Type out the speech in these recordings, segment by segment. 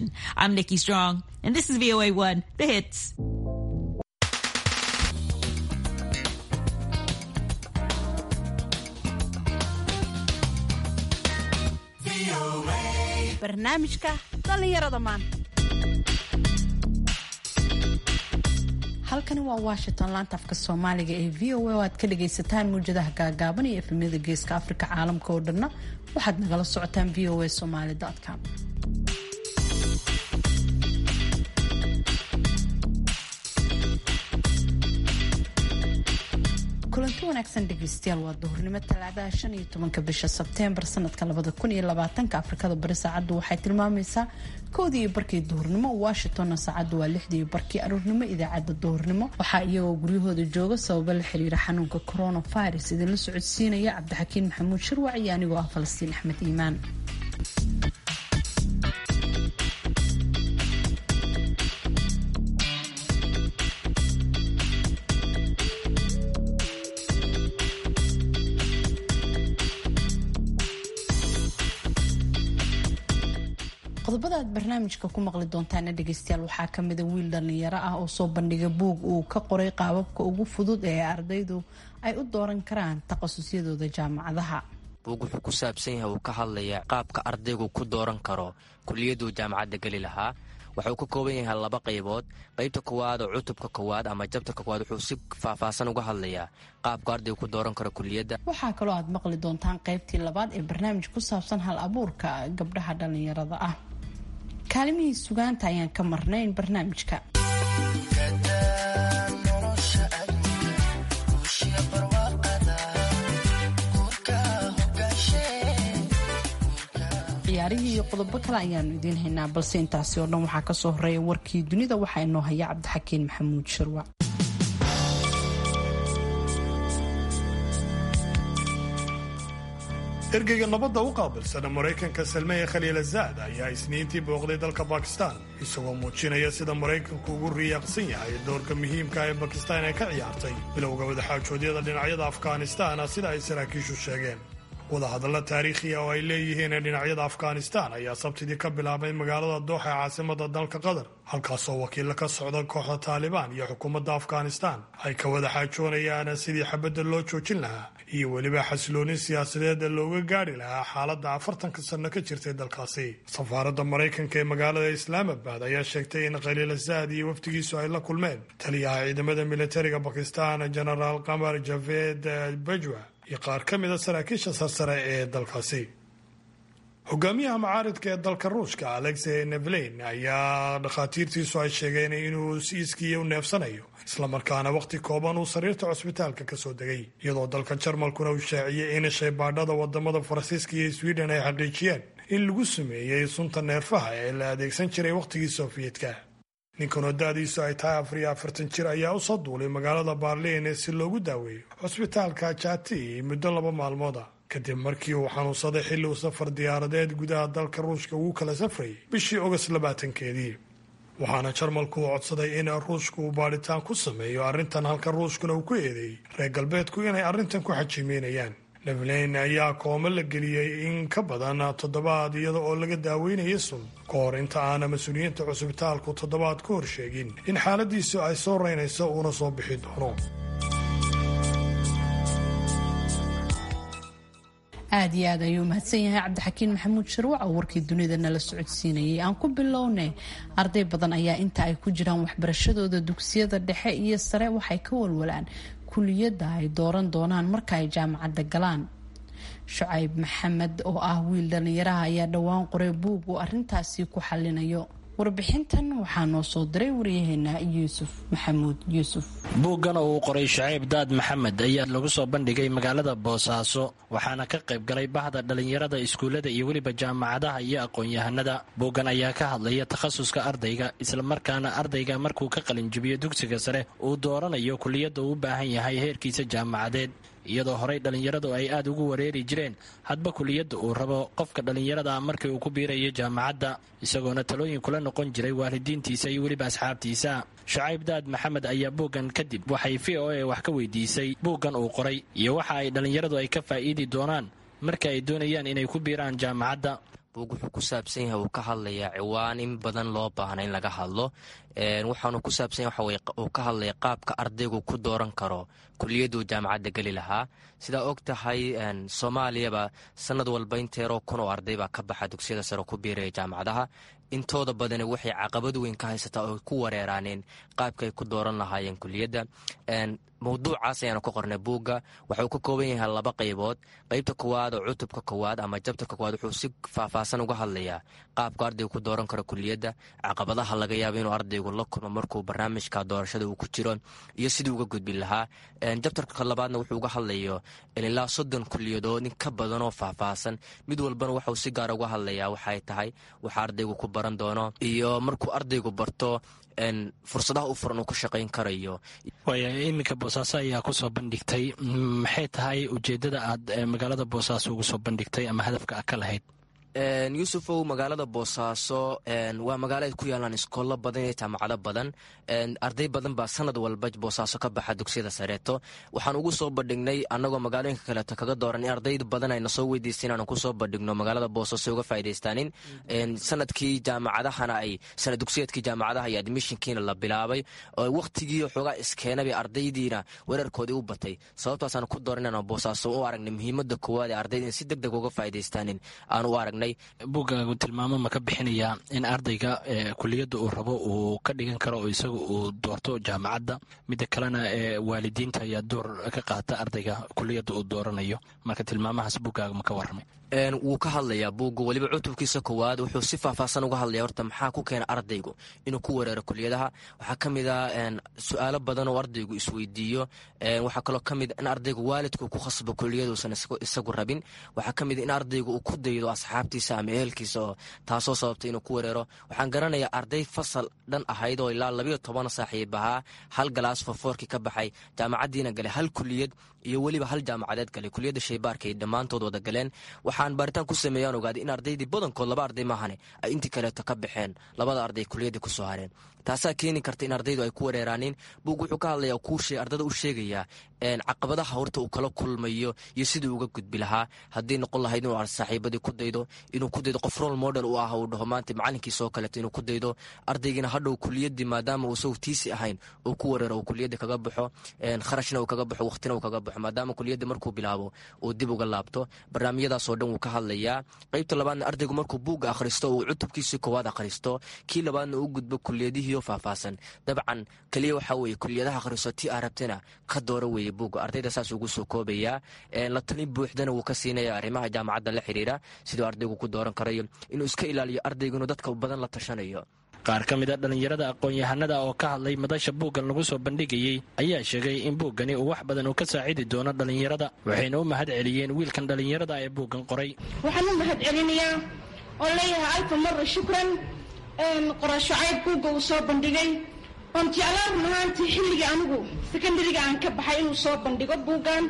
7. I'm Nikki Strong, and this is VOA 1, The Hits. barnaamijka dhallinyarada maanta halkani waa washington laanta afka soomaaliga ee v o a oo aad ka dhagaysataan mawjadaha gaagaaban iyo efemyada geeska afrika caalamka oo dhanna waxaad nagala socotaan v o a somaly com kulanti wanaagsan dhegeystayaal waa duhurnimo talaadaha shan iyo tobanka bisha sebteembar sanadka labada kun iyo labaatanka afrikada bari saacaddu waxay tilmaamaysaa koodii iyo barkii duhurnimo washingtonna saacaddu waa lixdii iyo barkii aruurnimo idaacadda duhurnimo waxaa iyagoo guryahooda jooga sababo la xiriira xanuunka coronavirus idinla socodsiinaya cabdixakiin maxamuud shirwac iyo anigoo ah falastiin axmed iimaan qodobada aad barnaamijka ku maqli doontaana dhegeystayaal waxaa kamida wiil dhalinyaro ah oo soo bandhiga buug uu ka qoray qaababka ugu fudud ee ardaydu ay u dooran karaan takhasusyadooda jaamacadaha buug wuxuu ku saabsan yahay uu ka hadlaya qaabka ardaygu ku dooran karo kuliyaduu jaamacadda geli lahaa wuxuu ka kooban yahay laba qaybood qaybta kowaad oo cutubka kowaad ama jabtarka kowaad wuxuu si faahfaahsan uga hadlayaa qaabku ardaygu ku dooran karo kuliyadda waxaa kaloo aad maqli doontaan qaybtii labaad ee barnaamij ku saabsan hal abuurka gabdhaha dhalinyarada ah kaalimihii sugaanta ayaan ka marnayn barnaamijka ciyaarihii iyo qodobo kale ayaanu idiin haynaa balse intaasi oo dhan waxaa kasoo horeeya warkii dunida waxaa inoo haya cabdixakiin maxamuud shirwac ergeyga nabadda u qaabilsana maraykanka salmeeye khaliilazaad ayaa isniintii booqday dalka bakistan isagoo muujinaya sida maraykanku ugu riyaaqsan yahay doorka muhiimka ee bakistan ee ka ciyaartay bilowga wadaxaajoodyada dhinacyada afghanistan sida ay saraakiishu sheegeen wadahadalla taariikhiya oo ay leeyihiin ee dhinacyada afghanistan ayaa sabtidii ka bilaabay magaalada dooxa ee caasimada dalka qatar halkaasoo wakiilla ka socda kooxda taalibaan iyo xukuumadda afghanistan ay ka wada xaajoonayaan sidii xabadda loo joojin lahaa iyo weliba xasiloonin siyaasadeed looga gaadhi lahaa xaaladda afartanka sanno ka jirtay dalkaasi safaaradda maraykanka ee magaalada islaamabad ayaa sheegtay in khaliilasaad iyo wafdigiisu ay la kulmeen taliyaha ciidamada militariga bakistan genaraal qamar javed bajwa iyo qaar ka mida saraakiisha sarsare ee dalkaasi hogaamiyaha macaaridka ee dalka ruushka alexey nevlein ayaa dhakhaatiirtiisu ay sheegeen inuu siiskiiya u neefsanayo islamarkaana wakhti kooban uu sariirta cusbitaalka ka soo degay iyadoo dalka jarmalkuna uu shaaciyey in shaybaadhada wadamada faransiiska iyo sweden ay xaqiijiyeen in lagu sameeyey sunta neerfaha ee la adeegsan jiray wakhtigii sofiyeetka ninkanoo da-diisu ay tahay afar iyo afartan jir ayaa usoo duulay magaalada baarliin si loogu daaweeyo cusbitaalka jati muddo laba maalmooda kadib markii uu xanuunsaday xilli uu safar diyaaradeed gudaha dalka ruushka ugu kala safrayay bishii ogost labaatankeedii waxaana jarmalku uu codsaday in ruushka uu baadhitaan ku sameeyo arrintan halka ruushkuna uu ku eedeeyey reer galbeedku inay arrintan ku xajiimeynayaan nevlein ayaa koomo la geliyey in ka badan toddobaad iyada oo laga daaweynaya sun ka hor inta aana mas-uuliyiinta cusbitaalku toddobaad ka hor sheegin in xaaladiisu ay soo reynayso uuna soo bixi doono aada iyo aad ayuu mahadsan yahay cabdixakiin maxamuud shirwac oo warkii dunida nala socodsiinayay aan ku bilowne arday badan ayaa inta ay ku jiraan waxbarashadooda dugsiyada dhexe iyo sare waxay ka walwalaan kuliyadda ay dooran doonaan marka ay jaamacadda galaan shucayb maxamed oo ah wiil dhallinyaraha ayaa dhowaan qoray buug uu arrintaasi ku xallinayo warbixintan waxaa noo soo diray waryaheena yuusuf maxamuud yuusuf buuggan oo uu qoray shacayb daad maxamed ayaa lagu soo bandhigay magaalada boosaaso waxaana ka qayb galay bahda dhallinyarada iskuullada iyo weliba jaamacadaha iyo aqoon-yahanada buuggan ayaa ka hadlaya takhasuska ardayga islamarkaana ardayga markuu ka qalinjibiyo dugsiga sare uu dooranayo kuliyadda uu u baahan yahay heerkiisa jaamacadeed iyadoo horey dhallinyaradu ay aada ugu wareeri jireen hadba kuliyadda uu rabo qofka dhallinyarada markii uu ku biirayo jaamacadda isagoona talooyin kula noqon jiray waalidiintiisa iyo weliba asxaabtiisa shacayb daad maxamed ayaa buuggan kadib waxay v o a wax ka weydiisay buuggan uu qoray iyo waxa ay dhallinyaradu ay ka faa'iidi doonaan marka ay doonayaan inay ku biiraan jaamacadda buug wuxuu ku saabsan yahay uu ka hadlayaa ciwaan in badan loo baahna in laga hadlo waxaanu ku saabsan yahay uu ka hadlaya qaabka ardaygu ku dooran karo kuliyaduu jaamacadda geli lahaa sidaa og tahay soomaaliyaba sanad walba inteeroo kun oo arday baa ka baxa dugsiyada sare ku biiraya jaamacadaha intooda badani waxay caqabad weyn ka haysataa oo ku wareeraaneen qaabka ay ku dooran lahaayeen kuliyadda mawduucaas ayaanu ka qornay buugga waxauu ka kooban yahay laba qaybood qaybta kowaad oo cutubka kowaad ama jabtarka kowaad wuxuu si faahfaahsan uga hadlayaa qaabku ardaygu ku dooran karo kuliyadda caqabadaha laga yaabo inuu ardaygu la kulmo markuu barnaamijka doorashada uu ku jiro iyo sidii uga gudbin lahaa jabtarka labaadna wuxuu uga hadlayo ilaa soddon kuliyadood in ka badanoo faahfaahsan mid walbana waxuu si gaara uga hadlayaa waxay tahay waxa ardaygu ku baran doono iyo markuu ardaygu barto fursadaha u furan uu ka shaqayn karayo waaya iminka boosaaso ayaa kusoo bandhigtay maxay tahay ujeeddada aad magaalada boosaaso ugu soo bandhigtay ama hadafka a ka lahayd yuusufow magaalada boosaaso waa magaalo ay ku yaalaan iskoollo badan iyo jaamacado badan arday badan baa sanad walba boosaaso ka baxa dugsiyada sareeto waxaan ugu soo bandhignay annagoo magaalooyinka kaleeto kaga dooran in ardayd badan ayna soo weydiista inaanu kusoo bandhigno magaalada boosaaso uga faa'idaystaanin sanadkii jaamacadahana ay sanad dugsiyeedkii jaamacadaha iyo admishinkiina la bilaabay oo wakhtigii xoogaa iskeenabay ardaydiina weerarkoodii u batay sababtaasaan ku dooran inaanu boosaaso u aragnay muhiimadda koowaad ee ardayda in si deg deg uga faa'idaystaanin aan u aragnay buuggaagu tilmaamo ma ka bixinayaa in ardayga kuliyadda uu rabo uu ka dhigan karo oo isaga uu doorto jaamacadda midda kalena waalidiinta ayaa door ka qaata ardayga kuliyadda uu dooranayo marka tilmaamahaas buuggaaga ma ka warramay wuu ka hadlayaa buugga weliba cutubkiisa koowaad wuxuu si faahfaahsan uga hadlaya horta maxaa ku keena ardaygu inuu ku wereero kuliyadaha waxaa ka mid a su-aalo badan oo ardaygu isweydiiyo waxaa kaloo ka mid in ardaygu waalidku ku khasbo kuliyadauusan isagu rabin waxaa ka mid in ardaygu uu ku daydo asxaabtiisa ama ehelkiisa oo taasoo sababtay inuu ku wereero waxaan garanayaa arday fasal dhan ahayd oo ilaa labayo toban saaxiib ahaa hal galaas fofoorkii ka baxay jaamacaddiina galay hal kuliyad iyo weliba hal jaamacadeed galay kuliyadda shaybaarka ay dhammaantood wada galeen waxaan baaritaan ku sameeyaan ogaaday in ardaydii badankood laba arday maahane ay intii kaleeto ka baxeen labada arday kuliyadda kusoo hareen taasaa keeni karta in ardaydu ay ku wareeraaneen buug wuxuu ka hadlayaa kuu ardada u sheegayaa caqabadaha horta uu kala kulmayo iyo siduu uga gudbi lahaa haddii noqon lahayd inuu saaxiibadii ku daydo inuu ku daydo qof rol model u ah uu dhaho maanta macalinkiisa oo kaleeto inuu ku daydo ardaygiina hadhow kuliyadii maadaama uu isagu tiisi ahayn uu ku wareero uu kuliyadda kaga baxo kharashna uu kaga baxo waqtina uu kaga baxo maadaama kuliyadda markuu bilaabo uu dib uga laabto barnaamijyadaasoo dhan wuu ka hadlayaa qaybta labaadna ardaygu markuu buugga akhristo uu cutubkiisii koowaad akhristo kii labaadna uu gudbo kuliyadihii faahfaahsan dabcan keliya waxaa weeye kuliyadaha akhriso tii aa rabtana ka doora weeye buugga ardayda saas ugu soo koobayaa la talin buuxdana wuu ka siinaya arrimaha jaamacadda la xiriira siduu ardaygu ku dooran karayo inuu iska ilaaliyo ardaygu inuu dadka badan la tashanayo qaar ka mid a dhallinyarada aqoon-yahanada oo ka hadlay madasha buuggan lagu soo bandhigayey ayaa sheegay in buuggani uu wax badan uu ka saacidi doono dhallinyarada waxayna u mahad celiyeen wiilkan dhallinyarada ee buuggan qoray waxaan u mahad celinayaa oo leeyahay alfa mara shukran qorashacayd buugga uu soo bandhigay oon jeclaan run ahaantii xilligii anigu secondariga aan ka baxay inuu soo bandhigo buuggan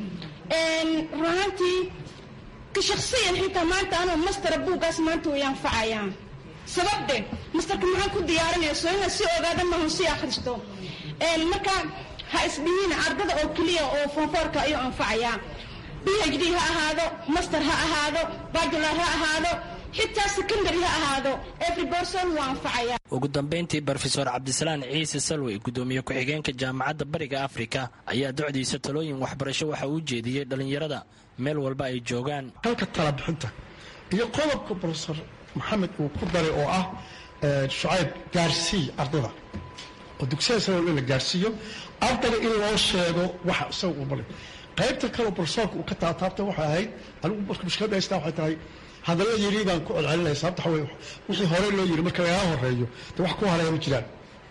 run ahaantii ka shaksiyan xitaa maanta anuu mastera buuggaas maanta way anfacayaa sababde mastarka maxaan ku diyaarinaya soo inaad si ogaada mahon si akhristo marka ha isdhihina ardada oo keliya oo foonfoorka ayuu anfacayaa b h d ha ahaado master ha ahaado bajular ha ahaado xitaa secondary ha ahaado every person wuu anfacayaa ugu dambayntii brofesor cabdisalaan ciise salwey guddoomiye ku-xigeenka jaamacadda bariga afrika ayaa docdiisa talooyin waxbarasho waxa uu jeediyey dhallinyarada meel walba ay joogaan halka talabixinta iyo qodobka brofesor maxamed uu ku daray oo ah shucayb gaarsii ardada oo dugsiyada sare in la gaarsiiyo ardayga in loo sheego waxa isaga uu balay qaybta kaleo brofesorka uu ka taataabtay waxay ahayd anigu marka mushkiladda haystaa waxay tahay hadalla yiri baan ku celcelinaya sababta waxa weye wixii hore loo yiri marka lagaa horeeyo de wax ku hareeya ma jiraan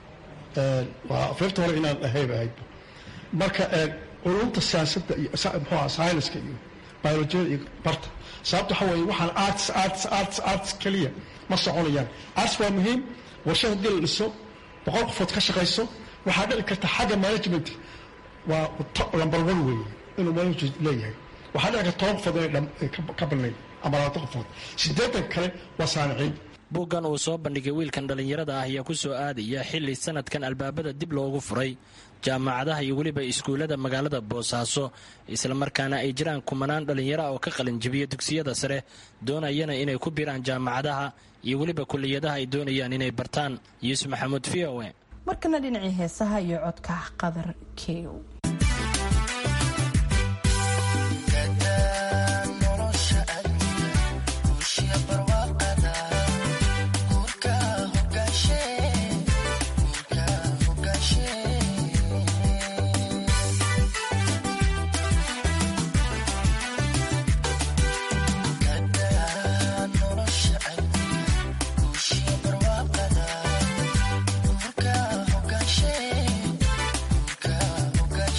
waa afeerta hore inaan ahayn ahayd marka culumta siyaasadda iyo muxuu aha scienceska iyo biolojiyada iyo barta sababta waxa weeye waxaan arts arts arts arts keliya ma soconayaan arts waa muhiim warshad haddii la dhiso boqol qofood ka shaqayso waxaa dhici karta xagga management waa lambar one weeye inuu management leeyahay waxaa dhici karta toban qofood inay ka balnayn ama labaatan qofood siddeetan kale waa saaniciin buuggan uu soo bandhigay wiilkan dhallinyarada ah ayaa ku soo aadaya xilli sanadkan albaabada dib loogu furay jaamacadaha iyo weliba iskuullada magaalada boosaaso islamarkaana ay jiraan kumanaan dhallinyaro oo ka qalinjibiya dugsiyada sare doonayana inay ku biraan jaamacadaha iyo weliba kulliyadaha ay doonayaan inay bartaan yuusuf maxamuud v o e markana dhinacii heesaha iyo codka qadar kew Hoga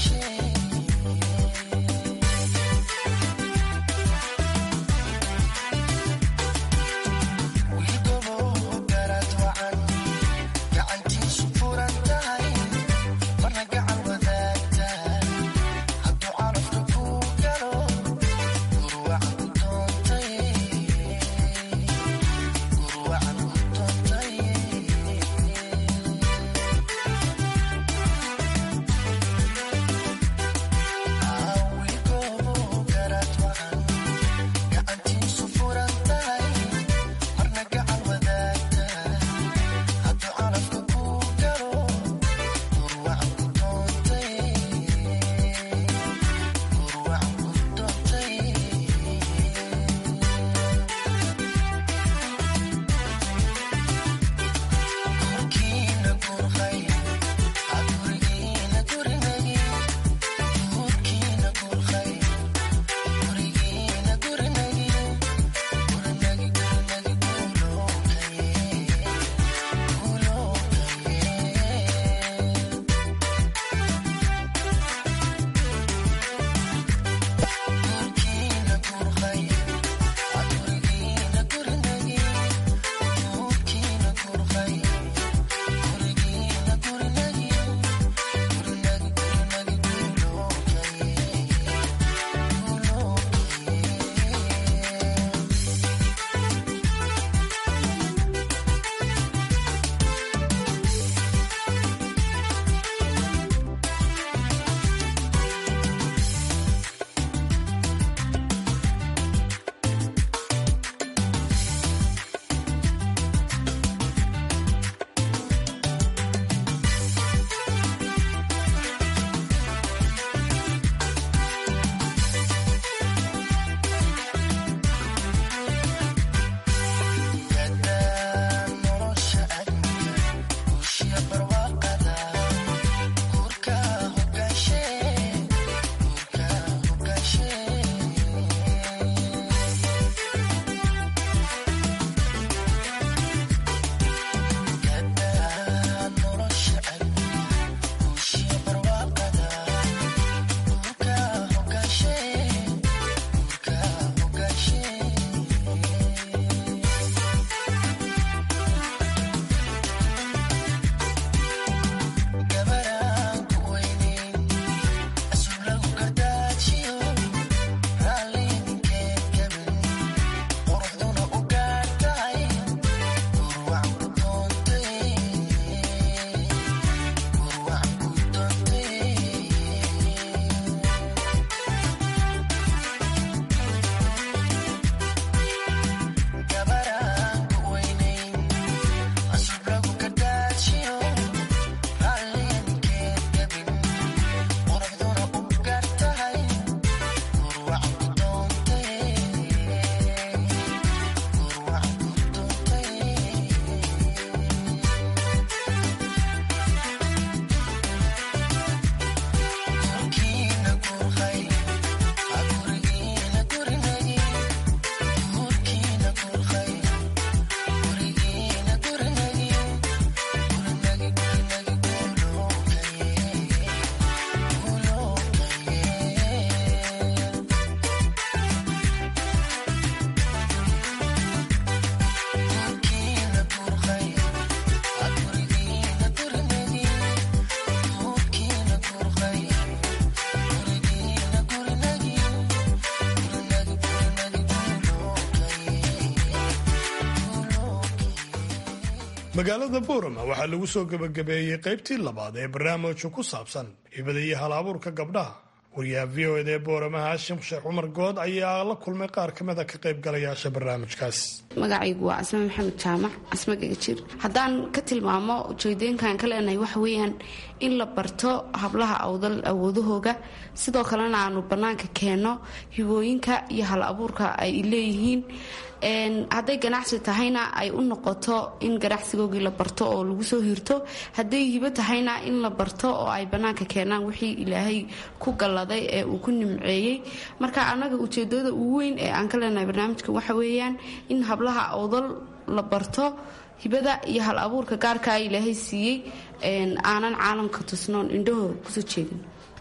magaalada boorama waxaa lagu soo gebagabeeyey qaybtii labaad ee barnaamijka ku saabsan hibada iyo hal abuurka gabdhaha wariyaha v o ed ee boorama haashim sheekh cumar good ayaa la kulmay qaar ka mida ka qaybgalayaasha barnaamijkaas magacaygu waa casme maxamed jaamac casme gagajir haddaan ka tilmaamo ujeedooyinkan ka leenahay waxa weeyaan in la barto hablaha awdal awoodahooga sidoo kalena aanu bannaanka keenno hibooyinka iyo hal abuurka ay leeyihiin hadday ganacsi tahayna ay u noqoto in ganacsigoogii la barto oo lagu soo hirto hadday hibo tahayna in la barto oo ay bannaanka keenaan wixii ilaahay ku galladay ee uu ku nimceeyey marka annaga ujeedada ugu weyn ee aan ka leenahay barnaamijka waxa weeyaan in hablaha awdal la barto hibada iyo hal abuurka gaarkaa ilaahay siiyey aanan caalamka tusnoon indhahooda kusoo jeedin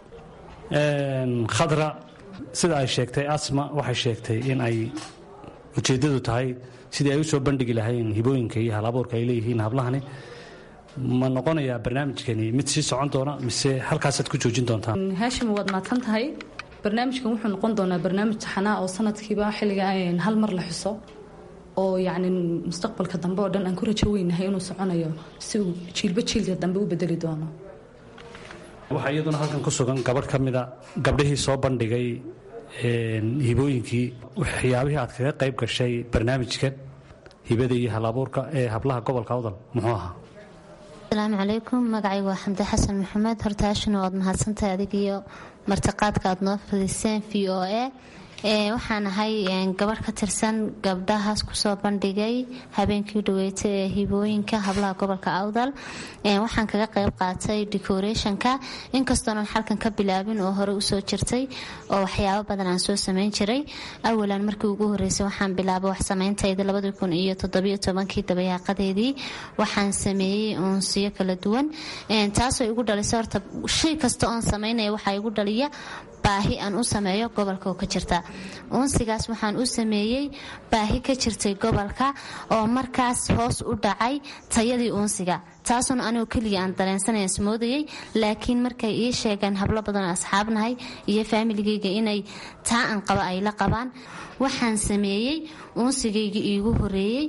khadra sida ay sheegtay asma waxay sheegtay in ay ujeeddadu tahay sidii ay u soo bandhigi lahayn hibooyinka iyo hal abuurka ay leeyihiin hablahani ma noqonayaa barnaamijkani mid sii socon doona mise halkaasaad ku joojin doontaan haashim waad mahadsan tahay barnaamijkan wuxuu noqon doonaa barnaamij taxanaa oo sanadkiiba xilliga hal mar la xuso oo yacni mustaqbalka dambe oo dhan aan ku rajo weynahay inuu soconayo si uu jiilba jiilka dambe u bedeli doono waxaa iyaduna halkan ku sugan gabadh ka mida gabdhihii soo bandhigay hibooyinkii waxyaabihii aad kaga qayb gashay barnaamijkan hibada iyo hal abuurka ee hablaha gobolka awdal muxuu ahaa asalaamu calaykum magacaygu waa xamdi xasan maxamed horta hashina waad mahadsantahay adig iyo martiqaadka aad noo fadiseen v o a waxaan ahay gabadh ka tirsan gabdhahaas kusoo bandhigay habeenkii dhaweeta ee hibooyinka hablaha gobolka awdal waxaan kaga qayb qaatay decorationka inkastoonan xalkan ka bilaabin oo hore usoo jirtay oo waxyaabo badan aan soo samayn jiray awalan markii ugu horeysay waxaan bilaabay wax sameyntayda labadii kun iyo toddobiyo tobankii dabayaaqadeedii waxaan sameeyey uunsiyo kala duwan taasoo igu dhalisay horta shay kasta oon sameynaya waxaa igu dhaliya baahi aan u sameeyo gobolka oo ka jirta uunsigaas waxaan u sameeyey baahi ka jirtay gobolka oo markaas hoos u dhacay tayadii uunsiga taasuna anigoo keliga aan dareensanaya ismoodayay laakiin markay ii sheegeen hablo badanoo asxaabnahay iyo faamiligayga inay taa aan qaba ay la qabaan waxaan sameeyey uunsigayga iigu horeeyey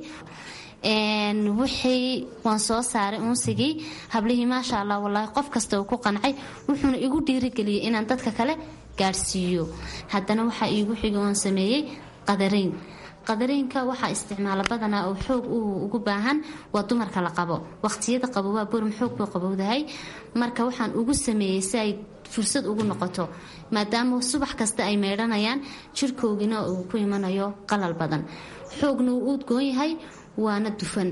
wixii waan soo saaray uunsigii hablihii maasha allah walaahi qof kasta uu ku qancay wuxuuna igu dhiirigeliyey inaan dadka kale gaadhsiiyo haddana waxaa iigu xigay oon sameeyey qadarayn qadaraynka waxaa isticmaala badanaa oo xoog ugu baahan waa dumarka la qabo waqtiyada qabo waa burum xoog buu qabowdahay marka waxaan ugu sameeyey si ay fursad ugu noqoto maadaama subax kasta ay meydhanayaan jirkoogina uu ku imanayo qalal badan xoogna uu udgoon yahay waana dufan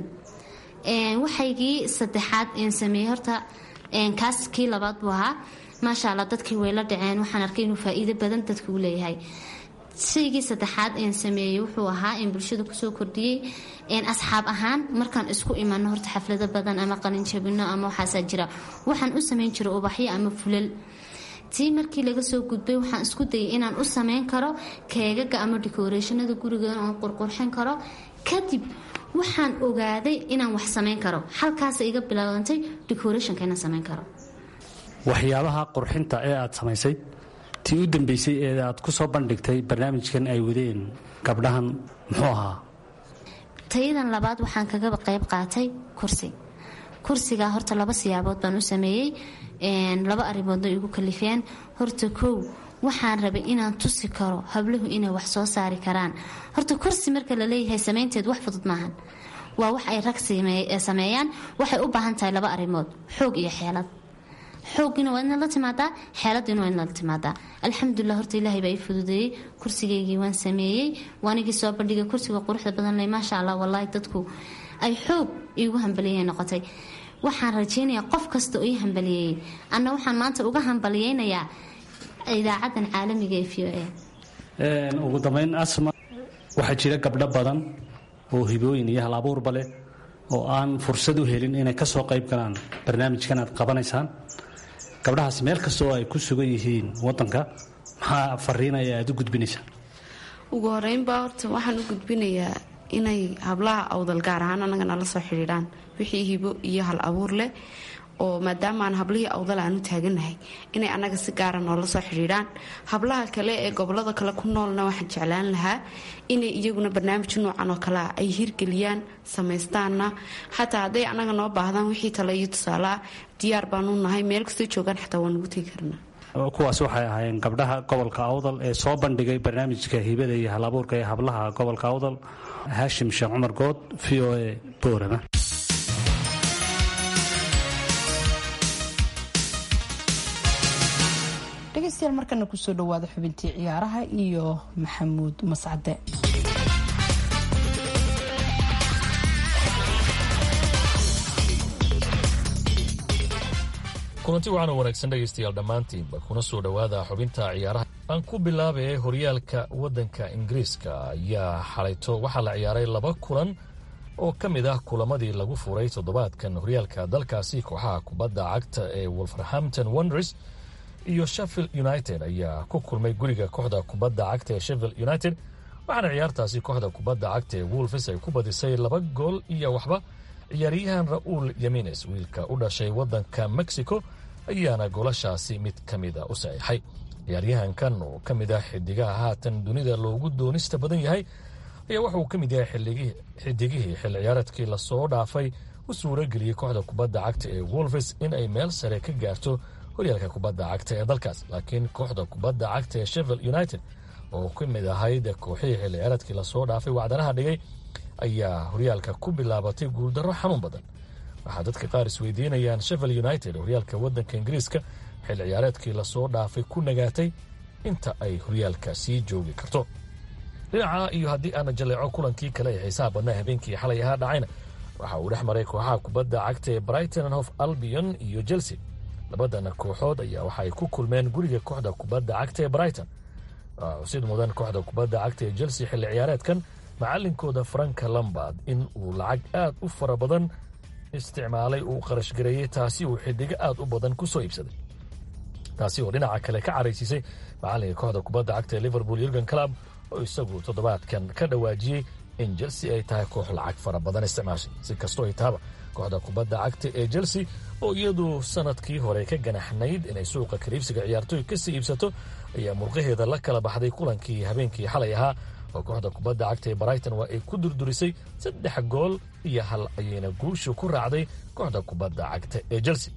waxaygii saddexaad een sameeyey horta kaas kii labaad buu ahaa maasha allah dadkii way la dhaceen waxaan arkay inuu faa-iido badan dadka u leeyahay shaygii saddexaad een sameeyey wuxuu ahaa in bulshada kusoo kordhiyey asxaab ahaan markaan isku imano horta xaflado badan ama qalinjabino ama waxaasaa jira waxaan u sameyn jira ubaxyo ama fulal tii markii laga soo gudbay waxaan isku dayay inaan u sameyn karo keegaga ama decorationada guriga oon qurqurxin karo kadib waxaan ogaaday inaan wax samayn karo halkaasa iga bilaabantay decorationka inaan samayn karo waxyaabaha qurxinta ee aad samaysay tii u dambeysay ee aad ku soo bandhigtay barnaamijkan ay wadeen gabdhahan muxuu ahaa tayadan labaad waxaan kaga qayb qaatay kursi kursigaa horta laba siyaabood baan u sameeyey laba arrimoodna igu kalifeen horta kow waxaan rabay inaan tusi karo habluhu inay wax soo saari karaan horta kursi marka la leeyahay samaynteed wax fudud maahan waa wax ay rag sameeyaan waxay u baahan tahay laba arrimood xoog iyo xeelad xoogina waa inaad la timaadaa xeeladiina waa inaad la timaadaa alxamdulilah horta ilaahay baa ii fududeeyey kursigaygii waan sameeyey waanigii soo bandhigay kursiga quruxda badan leh maasha allah wallaahi dadku ay xoog iigu hambaliyey noqotay waxaan rajaynayaa qof kasta oo ii hambaliyeeyey anna waxaan maanta uga hambaliyeynayaa idaacadan caalamiga ee v o a ugu dambeyn asma waxaa jira gabdho badan oo hibooyin iyo hal abuurba leh oo aan fursad u helin inay ka soo qayb galaan barnaamijkan aad qabanaysaan gabdhahaas meel kasta oo ay ku sugan yihiin wadanka maxaa fariinaya aad u gudbinaysaa ugu horeynba horta waxaan u gudbinayaa inay hablaha awdal gaar ahaan annaga nala soo xidhiidhaan wixii hibo iyo hal abuur leh oo maadaama aan hablihii awdal aan u taaganahay inay annaga si gaara noola soo xidhiidhaan hablaha kale ee gobolada kale ku noolna waxaan jeclaan lahaa inay iyaguna barnaamij noocan oo kalea ay hirgeliyaan samaystaanna xataa hadday annaga noo baahdaan wixii tale iyo tusaaleah diyaar baanu nahay meel kastoo joogaan xataa waan ugu tegi karnaa kuwaas waxay ahaayeen gabdhaha gobolka awdal ee soo bandhigay barnaamijka hibada iyo halabuurka ee hablaha gobolka awdal haashim sheekh cumar good v o a boorama dhegeystayaal markana kusoo dhawaada xubintii ciyaaraha iyo maxamuud mascade kulanti waxaana wanaagsan dhegaystayaal dhammaantiinba kuna soo dhowaada xubinta ciyaaraha aan ku bilaabay horyaalka waddanka ingiriiska ayaa xalayto waxaa la ciyaaray laba kulan oo ka mid ah kulamadii lagu furay toddobaadkan horyaalka dalkaasi kooxaha kubadda cagta ee wolverhampton wonders iyo sheffield united ayaa ku kulmay guriga kooxda kubadda cagta ee sheffield united waxaana ciyaartaasi kooxda kubadda cagta ee wolves ay ku badisay laba gool iyo waxba ciyaaryahan ra'uul yamines wiilka u dhashay waddanka mexico ayaana goolashaasi mid ka mida u saxiixay ciyaaryahankan oo ka mid ah xidigaha haatan dunida loogu doonista badan yahay ayaa wuxuu ka mid yahay xidigihii xil ciyaareedkii lasoo dhaafay u suurageliyey kooxda kubadda cagta ee wolves in ay meel sare ka gaarto horyaalka kubadda cagta ee dalkaas laakiin kooxda kubadda cagta ee sheffield united oo ka mid ahayd kooxihii xil ciyaareedkii lasoo dhaafay wacdanaha dhigay ayaa horyaalka ku bilaabatay guuldarro xanuun badan waxaa dadka qaar isweydiinayaan sheffield united horyaalka waddanka ingiriiska xil ciyaareedkii lasoo dhaafay ku nagaatay inta ay horyaalka sii joogi karto dhinaca iyo haddii aana jaleeco kulankii kale ee xiisaha badnaa habeenkii xalay ahaa dhacayna waxa uu dhex maray kooxaha kubadda cagta ee brighton hof albion iyo chelsea labadana kooxood ayaa waxaay ku kulmeen guriga kooxda kubadda cagta ee brighton xusid mudan kooxda kubadda cagta ee chelsea xilli ciyaareedkan macalinkooda franka lambard in uu lacag aad u fara badan isticmaalay uu qarashgareeyey taasi uu xidigo aad u badan ku soo iibsaday taasi oo dhinaca kale ka caraysiisay macalinka kooxda kubadda cagta ee liverpool yurgen club oo isagu toddobaadkan ka dhawaajiyey in chelsea ay tahay koox lacag fara badan isticmaashay si kastoo ay tahaba kooxda kubadda cagta ee chelsea oo iyadu sanadkii hore ka ganaxnayd inay suuqa kaliibsiga ciyaartooy kasii iibsato ayaa murqaheeda la kala baxday kulankii habeenkii xalay ahaa oo kooxda kubadda cagta ee brighton waa ay ku durdurisay saddex gool iyo hal ayayna guushu ku raacday kooxda kubadda cagta ee chelsea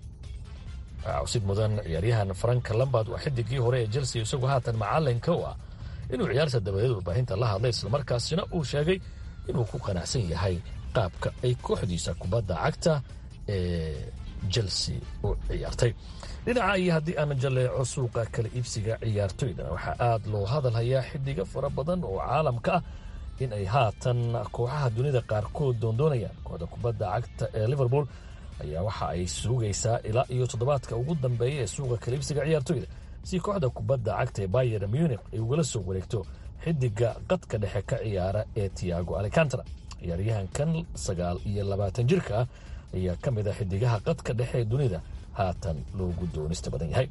cusid mudan ciyaaryahan franka lambard waa xidigii hore ee chelsea isagu haatan macalinka u ah inuu ciyaarta dabadeed warbaahinta la hadlay islamarkaasina uu sheegay inuu ku qanacsan yahay qaabka ay kooxdiisa kubadda cagta ee chelsea u ciyaartay dhinaca iyo haddii aana jaleeco suuqa kala iibsiga ciyaartoydana waxaa aad loo hadalhayaa xidigo fara badan oo caalamka ah in ay haatan kooxaha dunida qaarkood doondoonayaan kooxda kubadda cagta ee liverpool ayaa waxa ay sugaysaa ilaa iyo toddobaadka ugu dambeeya ee suuqa kala iibsiga ciyaartoyda si kooxda kubadda cagta ee bayer munich ay ugala soo wareegto xidiga qadka dhexe ka ciyaara ee tiago alicantara ciyaaryahankan sagaal iyo labaatan jirka ah ayaa ka mid a xidigaha qadka dhexe ee dunida haatan loogu doonista badan yahay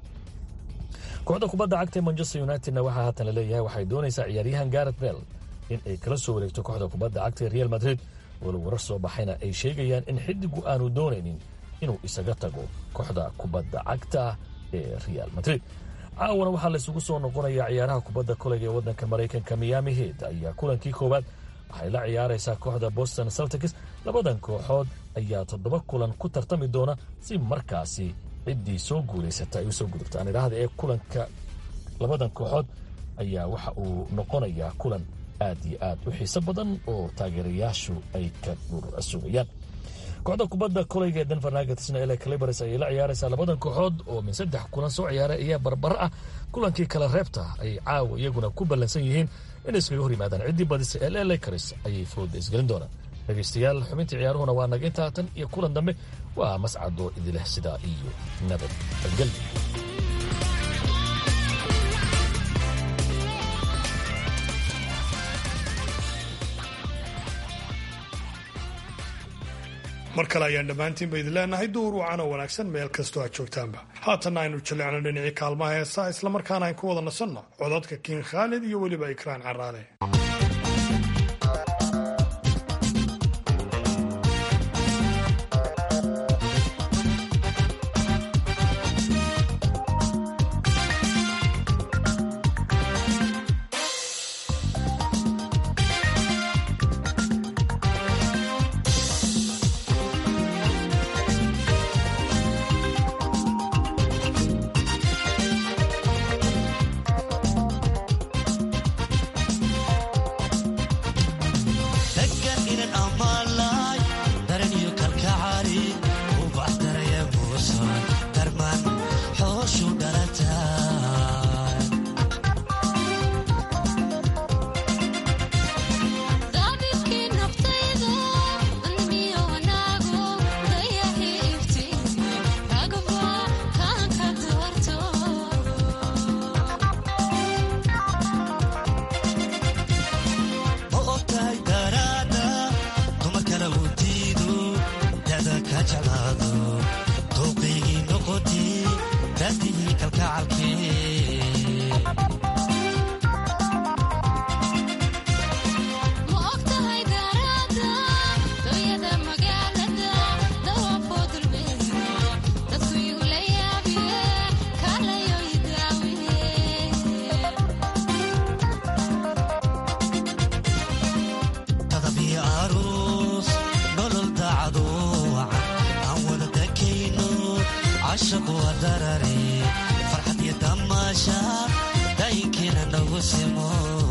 kooxda kubadda cagta ee manchester unitedna waxaa haatan laleeyahay waxay doonaysaa ciyaaryahan garet bell in ay kala soo wareegto kooxda kubadda cagta ee real madrid walow warar soo baxayna ay sheegayaan in xidigu aanu doonaynin inuu isaga tago kooxda kubadda cagta ee real madrid caawana waxaa laysugu soo noqonayaa ciyaaraha kubadda koleyga ee waddanka maraykanka miami head ayaa kulankii koowaad waxay la ciyaaraysaa kooxda boston celtics labadan kooxood ayaa toddoba kulan ku tartami doona si markaasi ciddii soo guulaysata ay usoo gudubtaan idhaahda ee kulanka labadan kooxood ayaa waxa uu noqonayaa kulan aad iyo aad u xiiso badan oo taageerayaashu ay ka sugayaan kooxda kubadda koleyga ee denver nuggetsna ele calibars ayay la ciyaaraysaa labadan kooxood oo min saddex kulan soo ciyaaray ayaa barbaro ah kulankii kale reebta ay caawa iyaguna ku ballansan yihiin inay iskaga hor yimaadaan ciddii badisa ee lelakaris ayay fooda isgelin doonaan dhegaystayaal xubintii ciyaaruhuna waa naga intaa tan iyo kulan dambe waa mascadoo idileh sidaa iyo nabad gelbi mar kale ayaan dhammaantiinba idin leenahay duur wacan oo wanaagsan meel kastoo aad joogtaanba haatanna aynu jallecno dhinacii kaalmaha heesaa islamarkaana ayn ku wada nasanno codadka kiin khaalid iyo weliba ikraan caraale qaado dooqaygii noqotay daadihii kalkacalkee tadabiyo aroos nolol daacado wacan aan wada dakayno cashaqu waa darare farxad iyo damaasha daayinkiina nagu simo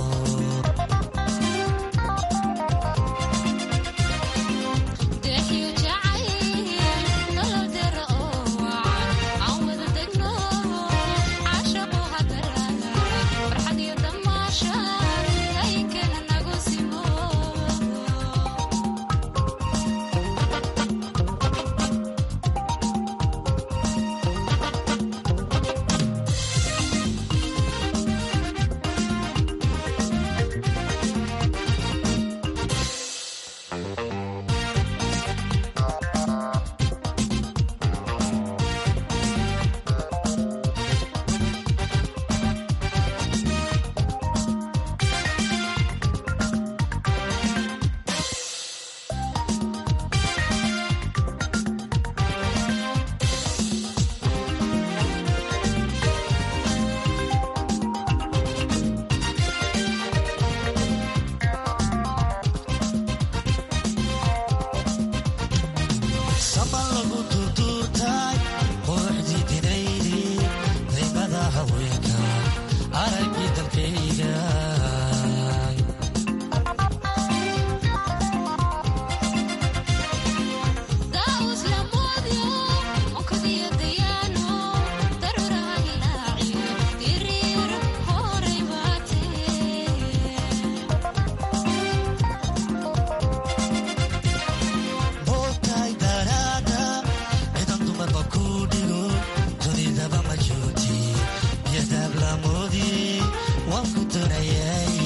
saban lagu turtuurtay quruxdii dinaydi daymada haweenka araggii dalkayga bootay daraada cidan dumarba ku dhigo dunidaba ma joogti yadaab lamoodi waan ku doonayay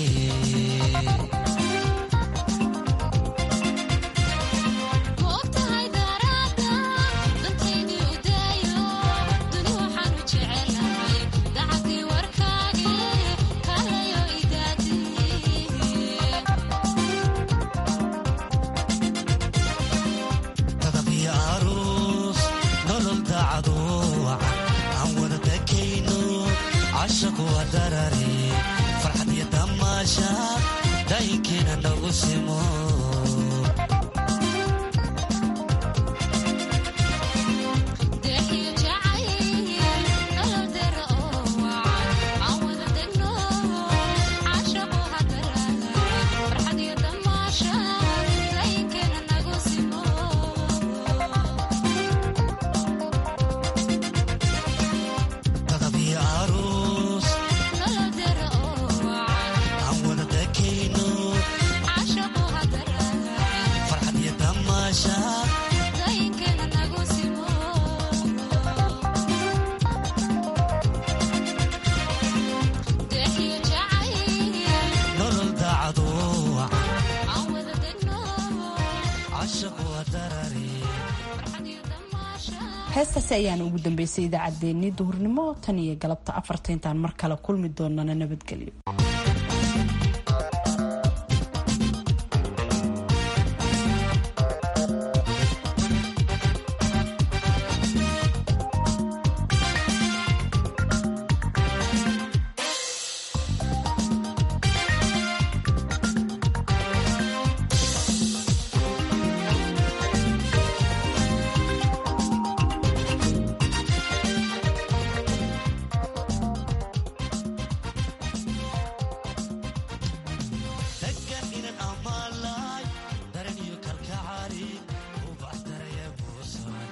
tadabiyo aroos nolol daacado wacan aan wada dakayno cashaqu waa darare farxad iyo damaasha daayinkiina nagu simo tadabiyo aroos aan wada dakayno farxad iyo damaasha nolol daacado wacan cashaqu waa darare heestaasi ayaana ugu dambeysay idaacaddeenii duhurnimo tan iyo galabta afarta intaan mar kale kulmi doonana nabadgelyo